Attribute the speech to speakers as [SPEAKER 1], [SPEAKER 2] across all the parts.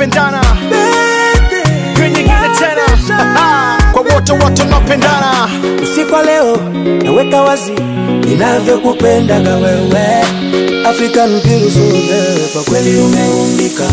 [SPEAKER 1] tunapendana Hiyo nyingine tena kwa wote wote tunapendana
[SPEAKER 2] usiku wa leo naweka wazi ninavyokupendaga wewe African beautiful kwa kweli umeumbika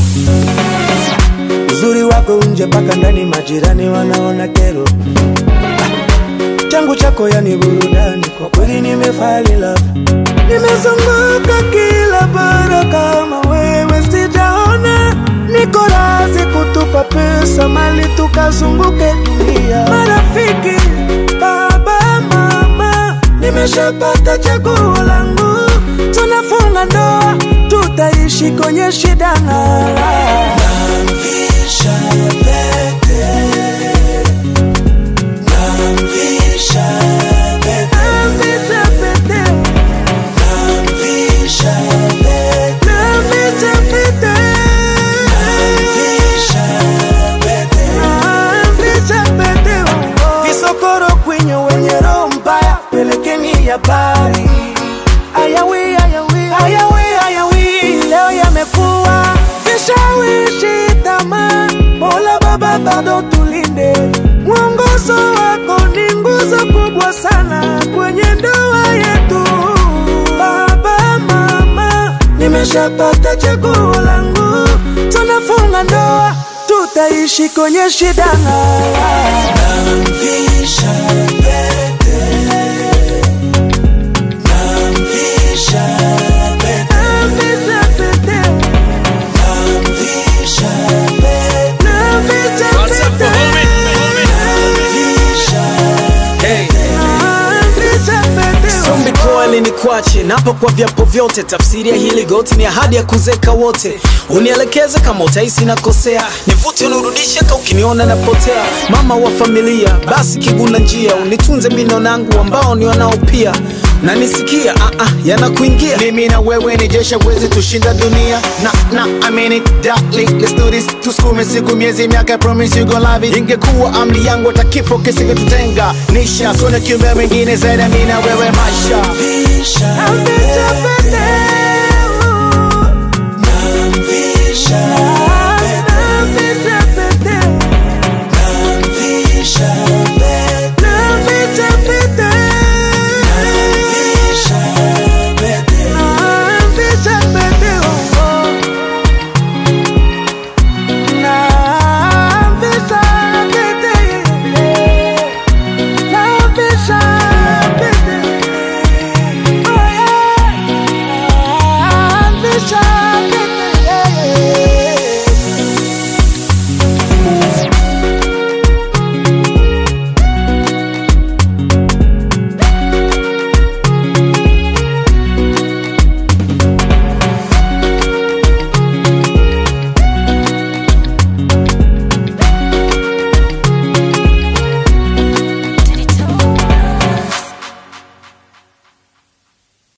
[SPEAKER 2] uzuri wako nje mpaka ndani majirani wanaona kero Ah, changu chako yani burudani kwa kweli nimefali love nimezunguka kila bara kama wewe sijaona niko razi kutupa pesa mali tukazunguke dunia marafiki baba mama nimeshapata chaguo langu tunafunga ndoa tutaishi kwenye shida na namvisha pete namvisha pete namvisha pete namvisha pete namvisha pete namvisha pete namvisha pete visokoro kwenye wenye roho mbaya pelekeni habari ayawi ayawi ayawi ayawi leo yamekuwa vishawishi tamaa mola baba bado tulinde mwongozo wako ni nguzo kubwa sana kwenye ndoa yetu baba mama nimeshapata chaguo langu tunafunga ndoa tutaishi kwenye shida namvisha pete namvisha pete namvisha pete namvisha pete namvisha
[SPEAKER 1] What's up,
[SPEAKER 2] pete
[SPEAKER 1] homie?
[SPEAKER 2] namvisha
[SPEAKER 1] Hey.
[SPEAKER 2] namvisha pete
[SPEAKER 3] Sombi kweli ni kwache napo kwa vyapo vyote, tafsiri ya hili goti ni ahadi ya kuzeka wote. Unielekeze kama utahisi nakosea, nivute unirudishe ka ukiniona napotea. Mama wa familia, basi kiguna njia, unitunze mino nangu ambao ni wanao pia na nisikia ah, ah, yanakuingia
[SPEAKER 1] mimi na wewe ni jeshi wezi tushinda dunia na na I mean it darling let's do this tusukume siku miezi miaka I promise you gonna love it ingekuwa amri yangu hata kifo kisingetutenga nisha sona kiumbe mwingine zaidi ya mimi na wewe maisha
[SPEAKER 2] namvisha pete